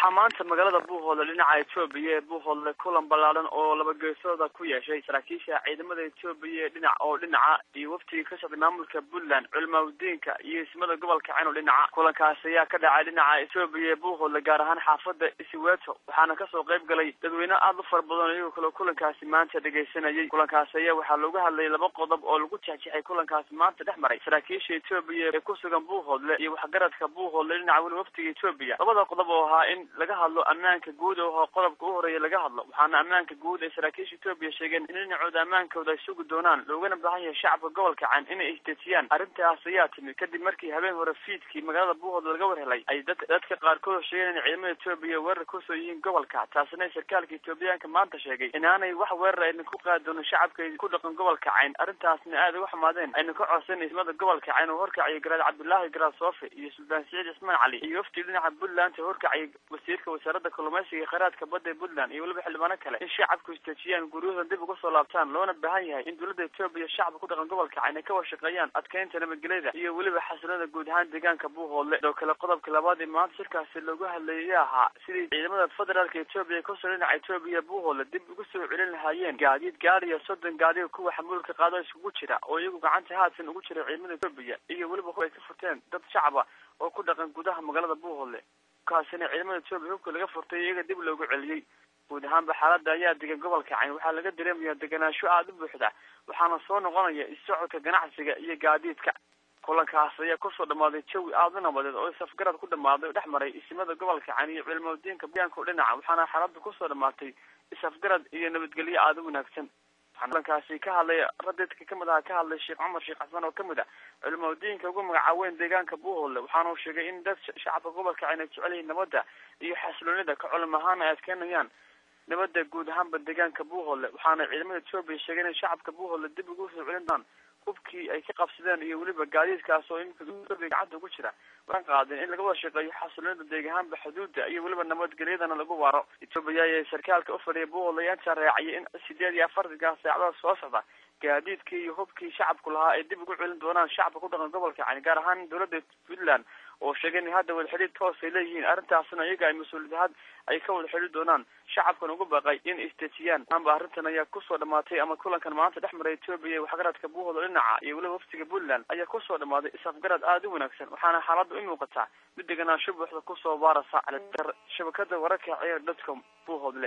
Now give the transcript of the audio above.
waxaa maanta magaalada buuhoodle dhinaca etoobiya ee buuhoodle kulan ballaadan oo laba geesooda ku yeeshay saraakiisha ciidamada etoobiya ee dhinac oo dhinaca iyo waftigii ka socday maamulka puntland culimaadudiinka iyo ismada gobolka ceno dhinaca kulankaasi ayaa ka dhacay dhinaca etoobiya ee buuhoodle gaar ahaan xaafada isiweto waxaana kasoo qayb galay dadweyne aada u fara badan iyagoo kale kulankaasi maanta dhegaysanayay kulankaasi ayaa waxaa loogu hadlayay laba qodob oo lagu jexjexay kulankaasi maanta dhex maray saraakiisha etoobiya ee ku sugan buuhoodle iyo waxgaradka buuhoodle dhinaca weli waftiga etoobiya labada qodob oo ahaa in laga hadlo ammaanka guud oo qodobka u horeeya laga hadlo waxaana ammaanka guud ee saraakiisha etoobiya sheegeen in dhinacooda ammaankooda ay sugi doonaan loogana baahan yahay shacabka gobolka can inay isdejiyaan arrintaas ayaa timid kadib markii habeen hore fiidkii magaalada buuhoodle laga warhelay ay dad dadka qaarkood sheegeen in ciidamada etoobiya weerar kusoo yihiin gobolka taasina sarkaalka etoobiyaanka maanta sheegay inaanay wax weerar ayna ku qaadi doonin shacabka ku dhaqan gobolka cayn arrintaasna aada uga xumaadeen ayna ka codsan ismada gobolka cayn oo horkaciyay garaad cabdullaahi garaad soofe iyo suldaan siciid cismaan cali iyo wafti dhinaca puntland ee horkaciyay wasiirka wasaaradda kalluumaysiga iyo kheyraadka badda ee puntland iyo weliba xildhibaano kale in shacabku istejiyaan guryahooda dib uga soo laabtaan loona baahan yahay in dowladda etoobiya shacabka ku dhaqan gobolka cayn ay ka washaqeeyaan adkeynta nabadgelyada iyo weliba xasilada guud ahaan deegaanka buuhoodle sidoo kale qodobka labaad ee maanta shirkaasi loogu hadlayay ahaa sidii ciidamada federaalka etoobiya kusoo dhinaca etoobiya buuhoodle dib ugu soo celin lahaayeen gaadiid gaadiya soddon gaadiga kuwa xamuulka qaado iskugu jira oo iyagu gacanta haadsan ugu jira ciidamada etoobiya iyo weliba ay ka furteen dad shacaba oo ku dhaqan gudaha magaalada buuhoodle kaasina ciidamada etoobiya hubka laga furtay iyaga dib loogu celiyey guud ahaanba xaaladda ayaa degan gobolka cayn waxaa laga dareemayaa deganaansho aada u buuxda waxaana soo noqonaya isocodka ganacsiga iyo gaadiidka kulankaas ayaa kusoo dhamaaday jawi aada u nabadeed oo safgarad ku dhamaaday oo dhex maray isimada gobolka cayn iyo culimadiinka bayaanka u dhinaca waxaana xaaladda kusoo dhamaatay isafgarad iyo nabadgelyo aada u wanaagsan kulankaasi ka hadlay radidka kamid aha ka hadlay sheekh cumar sheekh xasan oo kamid ah culimadiinka ugu magacaaweyn deegaanka buuhoodle waxaana uu sheegay in dad shacabka gobolka cayn ay jecel yihiin nabadda iyo xasiloonida ka culim ahaan ay adkeynayaan nabadda guud ahaanba deegaanka buuhoodle waxaana ciidamada etoobiya sheegay in shacabka buuhoodle dib ugu soo celin doonaan hubkii ay ka qabsadeen iyo weliba gaadiidkaas oo iminka etoobiya gacanta ugu jira waan qaadeen in laga wada shaqeeyo xasiloonida deegahaanba xuduudda iyo weliba nabadgelyadana lagu waaro etoobiya ayaa sarkaalka ufadhiya buuhoodle ayaa intaa raaciyay in sideed iyo afartanka saacadaha soo socda gaadiidkii iyo hubkii shacabku lahaa ay dib ugu celin doonaan shacabka ku dhaqan gobolka cani gaar ahaan dowladda puntland oo sheegay in hadda wada xidhiid toos ay leeyihiin arrintaasna iyaga ay mas-uuliyad ay ka wada xidhiid doonaan shacabkan ugu baaqay in istejiyaan amba arrintan ayaa kusoo dhamaatay ama kulankan maanta dhex maray etoobiya ee waxgaradka buuhoodle dhinaca iyo weliba waftiga puntland ayaa kusoo dhamaaday isafgarad aada u wanaagsan waxaana xaaladda u muuqataa mid deganaansho buuxda kusoo baarasa shabakada wararka ciyaar dotcom buuhoodle